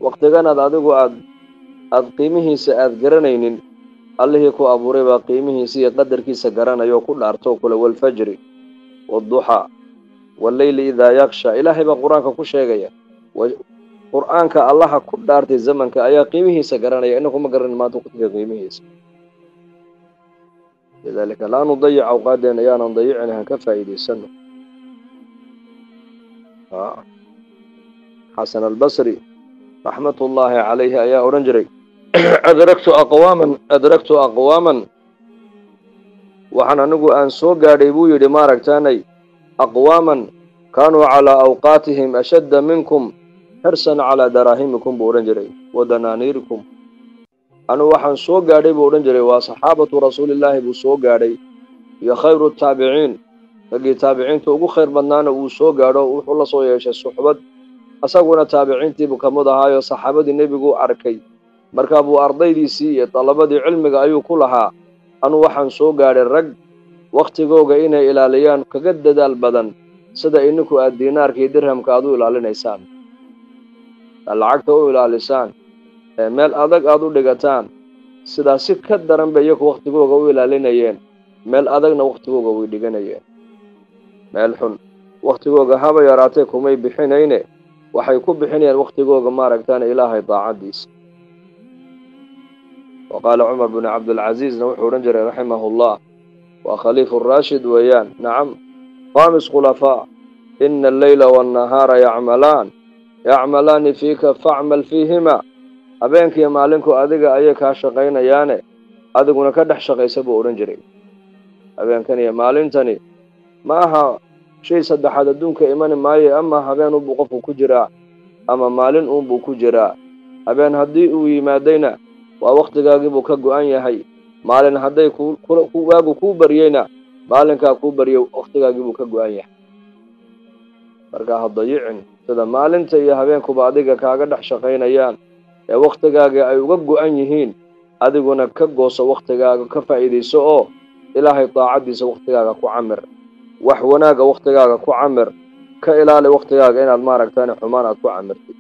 waktiganaad adigu aad aada qiimihiisa aada garanaynin allihii ku abuuray baa qiimihiisa iyo qadarkiisa garanaya oo ku dhaarto kule walfajri waadduxaa walleyli idaa yaksha ilaahay baa qur-aanka ku sheegaya qur-aanka allaha ku dhaartay zamanka ayaa qiimihiisa garanaya inaku ma garanin maanta waqtiga qiimihiisa lidaalika laa nudayic awqaadeena yaanan dayicin han ka faa'iidaysano xasan albasri raxmatullaahi calayhi ayaa odhan jiray adragtu aqwaaman adragtu aqwaaman waxaan anigu aan soo gaadhay buu yidhi maaragtaanay aqwaaman kaanuu calaa awqaatihim ashadda minkum xirsan calaa daraahimikum buu odhan jiray wa danaaniirikum anigu waxaan soo gaadhay buu odhan jiray waa saxaabatu rasuulillaahi buu soo gaadhay iyo khayru taabiciin raggii taabiciinta ugu khayr badnaana uu soo gaadho wuxuu la soo yeeshay suxbad asaguna taabiciintiibuu ka mid ahaayo saxaabadii nebiguu arkay markaa buu ardaydiisii iyo dalabadii cilmiga ayuu ku lahaa anuu waxaan soo gaadhay rag wakhtigooga inay ilaaliyaan kaga dadaal badan sida ininku aad diinaarka iyo dirhamka aad u ilaalinaysaan aad lacagta u ilaalisaan ee meel adag aad u dhigataan sidaa si ka daran bay iyaku wakhtigooga u ilaalinayeen meel adagna wakhtigooga way dhiganayeen meel xun wakhtigooga haba yaraatee kumay bixinayne waxay ku bixinayaan wakhtigooga maaragtaan ilaahay daacaddiisa wa qaala cumar binu cabdilcasiisna wuxuu odhan jiray raximahullah waa khaliifu raashid weeyaan nacam khaamis khulafaa ina alleyla waannahaara yacmalaan yacmalaani fiika facmal fiihima habeenkiiyo maalinku adiga ayay kaa shaqaynayaane adiguna ka dhex shaqaysa buu odhan jiray habeenkan iyo maalintani ma aha shay saddexaad adduunka imani maayo ama habeen unbuu qofku ku jiraa ama maalin uunbuu ku jiraa habeen haddii uu yimaadayna waa wakhtigaagiibuu ka go-an yahay maalin hadday waagu kuu baryeyna maalinkaa kuu baryay wakhtigaagiibuu ka go-an yahay markaa ha dayicin sida maalinta iyo habeenkuba adiga kaaga dhex shaqaynayaan ee wakhtigaaga ay uga go-an yihiin adiguna ka gooso wakhtigaaga ka faa'iidayso oo ilaahay daacaddiisa wakhtigaaga ku camir wax wanaagga wakhtigaaga ku camir ka ilaali wakhtigaaga inaad maaragtaan xumaan aad ku camirtid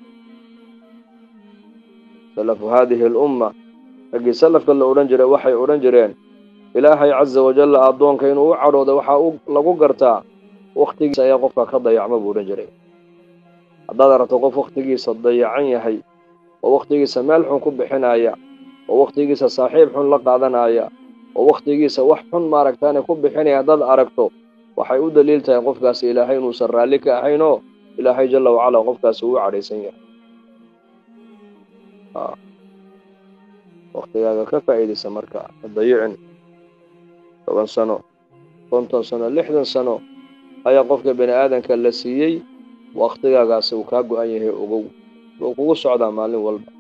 salafu haadihi alumma raggii salafka la odhan jiray waxay odhan jireen ilaahay casa wajalla addoonka inuu u cadhooda waxaa u lagu gartaa wakhtigiisa ayaa qofka ka dayacma buu odhan jiray haddaad aragto qof wakhtigiisa dayacan yahay oo wakhtigiisa meel xun ku bixinaya oo wakhtigiisa saaxiib xun la qaadanaya oo wakhtigiisa wax xun maaragtaane ku bixinaya haddaad aragto waxay u daliil tahay qofkaasi ilaahay inuusan raalli ka ahayn oo ilaahay jalla wacalaa qofkaasi uu cadhaysan yahay wakhtigaaga ka faa'iidaysa marka ha dayicin toban sano konton sano lixdan sano ayaa qofka bini aadanka la siiyey wakhtigaagaasi uu kaa go-an yahay ogow wuu kugu socdaa maalin walba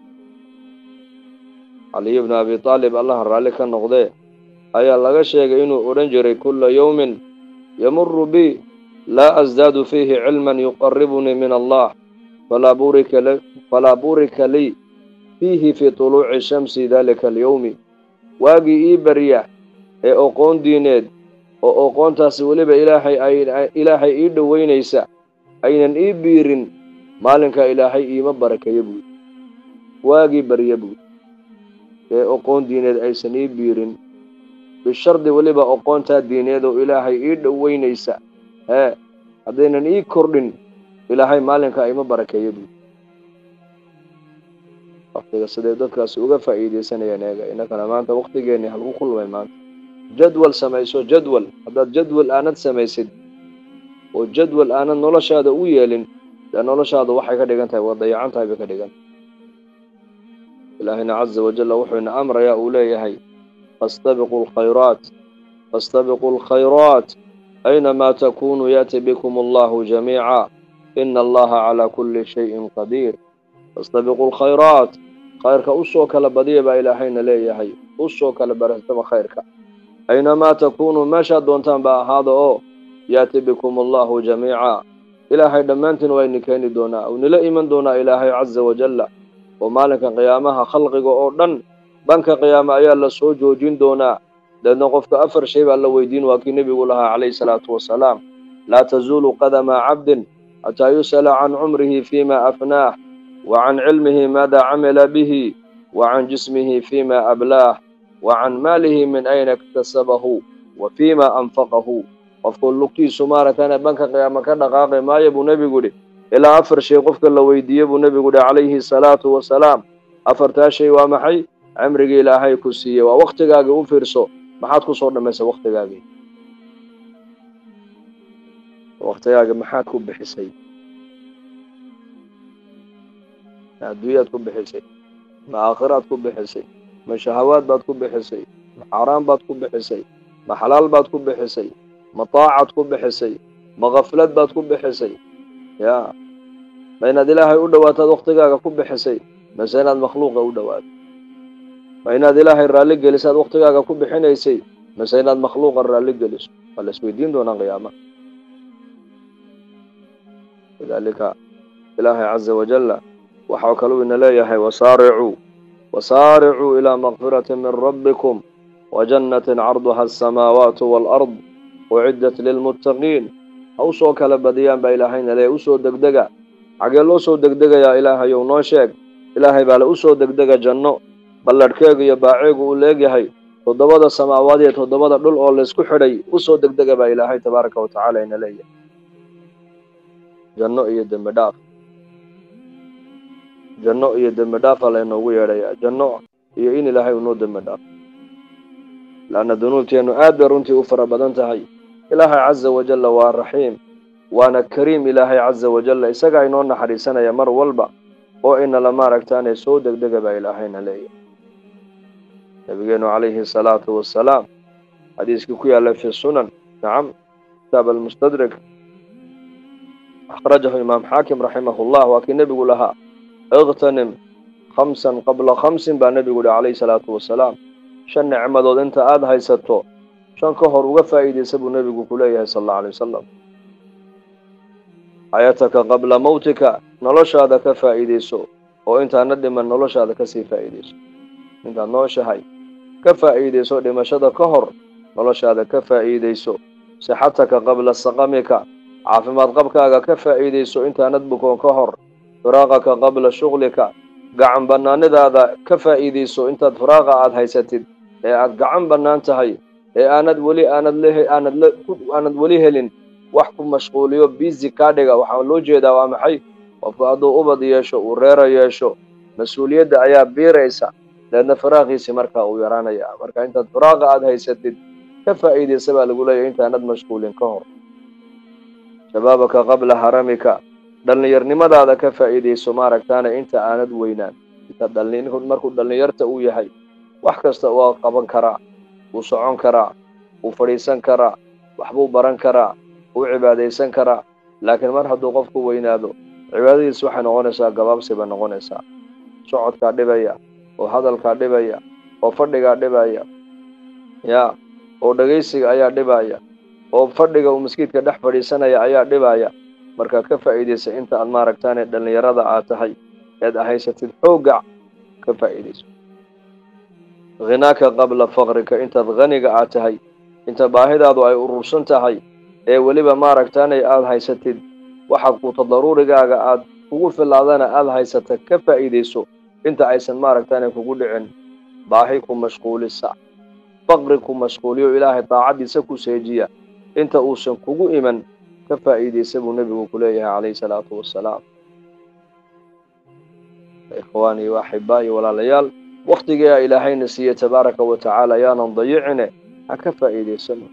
caliy bnu abi taalib allaha raalli ka noqdee ayaa laga sheegay inuu odhan jiray kulla yowmin yamuru bi laa asdaadu fiihi cilman yuqaribunii min allah falaa burika lii fiihi fii tuluuci shamsi daalika alyowmi waagii ii barya ee oqoon diineed oo oqoontaasi weliba ilaahay ilaahay ii dhoweynaysa aynan ii biirin maalinkaa ilaahay iima barakeeyo buudi waagii barya buudi ee oqoon diineed aysan ii biirin bishardi weliba oqoontaa diineed oo ilaahay ii dhoweynaysa hee haddaynan ii kordhin ilaahay maalinkaa iima barakeeyo buudi waktiga siday dadkaasi uga faa'iidaysanayaan eega innakana maanta wakhtigeenni halku kulmay maanta jadwal samayso jadwal haddaad jadwal aanad samaysid oo jadwal aanad noloshaada u yeelin dee noloshaada waxay ka dhigan tahay waa dayacan tahay bay ka dhigan ilaahayna casa wajalla wuxuu ina amrayaa uu leeyahay fastabiquu alkhayraat fastabiquu alkhayraat aynamaa takunuu yaati bikum allahu jamiica ina allaha calaa kulli shayin qadiir fastabiquu alkhayraat khayrka usoo kala badiya baa ilaahayna leeyahay usoo kala baratama khayrka aynamaa takuunuu meeshaad doontaan ba ahaada oo yaati bikum allahu jamiica ilaahay dhammaantiin waa idin keeni doonaa uu nila iman doonaa ilaahay casa wajalla oo maalinka qiyaamaha khalqiga oo dhan banka qiyaame ayaa la soo joojin doonaa deedna qofka afar shay baa la weydiin waa kii nebigu lahaa calayhi salaatu wasalaam laa tazuulu qadama cabdin xataa yus'ala can cumrihi fiima afnaah وعن علمه ماذا عمل به وعن جسمه فيما أبلاه وعن ماله من أين اكتسبه وفيما أنفقه qofku lugtiisu maaragtana banka qiyaama ka dhaqaaqi maayo buu nebigu idhi ilaa afar shay qofka la weydiiye buu nebigu idhi calayhi salaatu wasalaam afartaa shay waa maxay cimrigii ilaahay ku siiyey waa waktigaagii u fiirso maxaad ku soo dhammaysay waktigaagii waktigaagii maxaad ku bixisay adduunyaad ku bixisay ma aakhiraad ku bixisay ma shahawaad baad ku bixisay ma xaaraan baad ku bixisay ma xalaal baad ku bixisay ma taacad ku bixisay ma kaflad baad ku bixisay ya ma inaad ilaahay u dhowaataad waktigaaga ku bixisay mase inaad makhluuqa u dhowaato ma inaad ilaahay raalli gelisaad waktigaaga ku bixinaysay mase inaad makhluuqa raalli geliso waa la isweydiin doonaa qiyaamaha lidaalika ilaahay caza wajalla waxaa kaluu ina leeyahay wasaaricuu wasaaricuu ilaa makfirati min rabbikum wajannatin carduha asamaawaatu waalard uciddat lilmuttaqiin ha u soo kala badiyaan baa ilaahayna leeyahy usoo degdega xagee loo soo degdegayaa ilaahayow noo sheeg ilaahay baa le usoo degdega janno balladhkeegu iyo baaceegu uu leegyahay toddobada samaawaad iyo toddobada dhul oo laysku xidhay usoo degdega baa ilaahay tabaaraka wa tacaala ina leeyahay janno iyo dembi dhaaf janno iyo dembi dhaafa laynoogu yeedhayaa janno iyo in ilaahay unoo dembi dhaaf laanna dunuubteennu aad bay runtii u fara badan tahay ilaahay caza wajalla waa raxiim waana kariim ilaahay caza wajalla isagaa inoo naxariisanaya mar walba oo inala maaragtaane soo degdega baa ilaahayna leeyahay nabigeenu calayhi salaatu wassalaam xadiiskii ku yaalla fi sunan nacam kitaab almustadrik akhrajahu imaam xaakim raximahullah waa kii nebigu lahaa iqtanim khamsan qabla khamsin baa nebigu yihi calayhi salaatu wasalaam shan nicmadood inta aada haysato shan ka hor uga faa'iidaysa buu nebigu ku leeyahay sal allau alay wasalam xayataka qabla mawtika noloshaada ka faa'iidayso oo intaana dhiman noloshaada kasii faa'iidayso intaad nooshahay ka faa'iidayso dhimashada ka hor noloshaada ka faa'iidayso sixataka qabla saqamika caafimaad qabkaaga ka faa'iidayso intaanad bukoon ka hor firaaqaka qabla shuglika gacan bannaanidaada ka faa'iidayso intaad firaaqa aada haysatid ee aada gacan bannaan tahay ee aanad weli aanad le aanad la aanad weli helin wax ku mashquuliyo biisi kaa dhiga waxaa loo jeedaa waa maxay qofku hadduu ubad yeesho uu reero yeesho mas-uuliyadda ayaa biiraysa deedna firaaqiisi markaa uu yaraanaya marka intaad firaaqa aada haysatid ka faa'iidaysa baa lagu leeyahy intaanad mashquulin ka hor shabaabaka qabla haramika dhallinyarnimadaada ka faa'iidayso maaragtaana inta aanad weynaan inta dhalin markuu dhallinyarta uu yahay wax kasta waa qaban karaa wuu socon karaa wuu fadhiisan karaa waxbuu baran karaa wuu cibaadaysan karaa laakiin mar hadduu qofku weynaado cibaadadiis waxay noqonaysaa gabaabsi bay noqonaysaa socodkaa dhibaya oo hadalkaa dhibaya oo fadhigaa dhibaya ya oo dhegaysiga ayaa dhibaya oo fadhiga uu maskiidka dhex fadhiisanaya ayaa dhibaya markaa ka faa'iidaysa inta aad maaragtaane dhallinyarada aad tahay eed haysatid xoogga ka faa'iidayso khinaaka qabla faqrika intaad khaniga aad tahay inta baahidaadu ay urursan tahay ee weliba maaragtaanay aada haysatid waxa kuuta daruurigaaga aad kugu filaadana aada haysata ka faa'iidayso inta aysan maaragtaanay kugu dhicin baahi ku mashquulisa faqri ku mashquuliyo ilaahay daacaddiisa ku seejiya inta uusan kugu iman ka faa'iidaysa buu nebigu ku leeyahay calayhi salaatu wassalaam ikhwaanii wa axibaa'i walaalayaal waktigaa ilaahayna siiye tabaaraka wa tacaala yaanan dayicine ha ka faa'iidaysano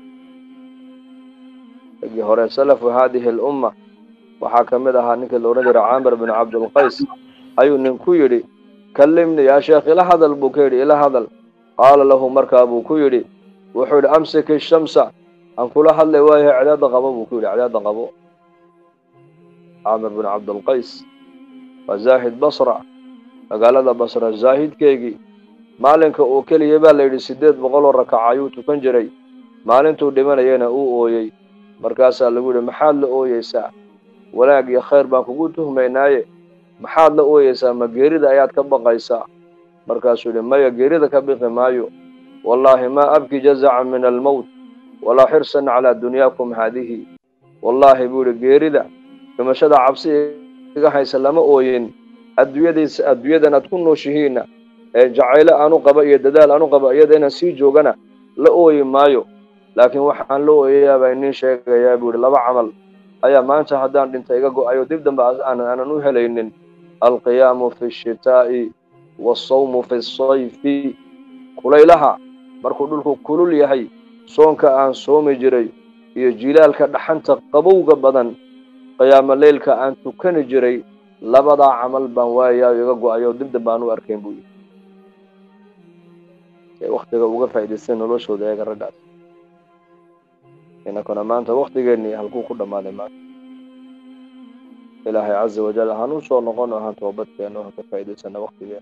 ragii hore salafu haadihi alumma waxaa ka mid ahaa ninkii la odhan jira caamir binu cabdilqays ayuu ninku yidhi kallimni yaa sheekh ila hadal buu ka yidhi ila hadal qaala lahu markaa buu ku yidhi wuxuu yidhi amsik ishamsa aan kula hadlay waayahay cadaada qabo buu ku yidhi cadaada qabo caamir binu cabdilqays waa zaahid basra magaalada basra zaahidkeygii maalinka uu keliya baa la yidhi siddeed boqol oo rakaca ayuu tukan jiray maalintuu dhimanayana uu ooyey markaasaa lagu yidhi maxaad la ooyeysaa wanaag iyo khayr baan kugu tuhmaynaaye maxaad la ooyeysaa ma geerida ayaad ka baqaysaa markaasuu yidhi maya geerida ka biqi maayo wallaahi maa abki jazacan min almowt walaa xirsan calaa dunyaakum haadihi wallaahi buu yidhi geerida dhimashada cabsi iga haysa lama ooyin adduunyadiisa adduunyadan aad ku nooshihiinna ee jacaylo aanu qaba iyo dadaal aanu qaba iyada inaan sii joogana la ooyi maayo laakiin waxaan la ooyayaa baa iniin sheegayaa buu yihi laba camal ayaa maanta haddaan dhinta iga go-ayo dib dambe aanan u helaynin alqiyaamu fi shitaa'i waasawmu fi sayfi kulaylaha markuu dhulku kulul yahay soonka aan soomi jiray iyo jilaalka dhaxanta qabowga badan qiyaamo leylka aan tukani jiray labadaa camal baan waayayo iga go-ayo dib dambe aan u arkayn buu yidhi say waktiga uga faa'idaystay noloshooda eega raggaas inakuna maanta waktigeennii halkuu ku dhammaaday maanta ilaahay caza wajal ahaan u soo noqono ahaan toobadkeeno ha ka faa'idaysana waktigeena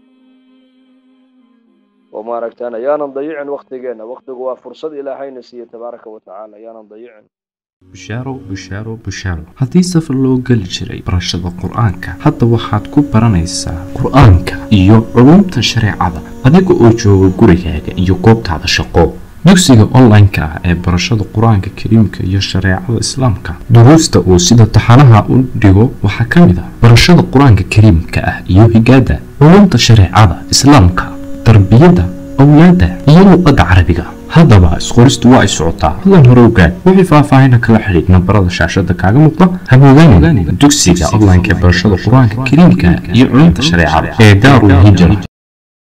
oo maaragtaan ayaanan dayicin waktigeena waktigu waa fursad ilaahayna siiye tabaaraka wa tacaala ayaanan dayicin bushaaro bushaaro bushaaro haddii safar loo geli jiray barashada qur-aanka hadda waxaad ku baranaysaa qur-aanka iyo culumta shareecada adiga oo jooga gurigaaga iyo goobtaada shaqo dugsiga online-ka ah ee barashada qur-aanka kariimka iyo shareecada islaamka duruusta uu sida taxanaha u dhigo waxaa ka mid ah barashada qur-aanka kariimka ah iyo higaada culumta shareecada islaamka tarbiyadda awlaadda iyo luqadda carabiga haddaba isqoristu waa ay socotaa hadan hore ogaad wixii faahfaahina kala xidhiid nambarada shaashada kaaga muuqda habogaanin dugsiga online-ka ee barashada qur-aanka kariimka iyo culumta shareecada ee daarul hijra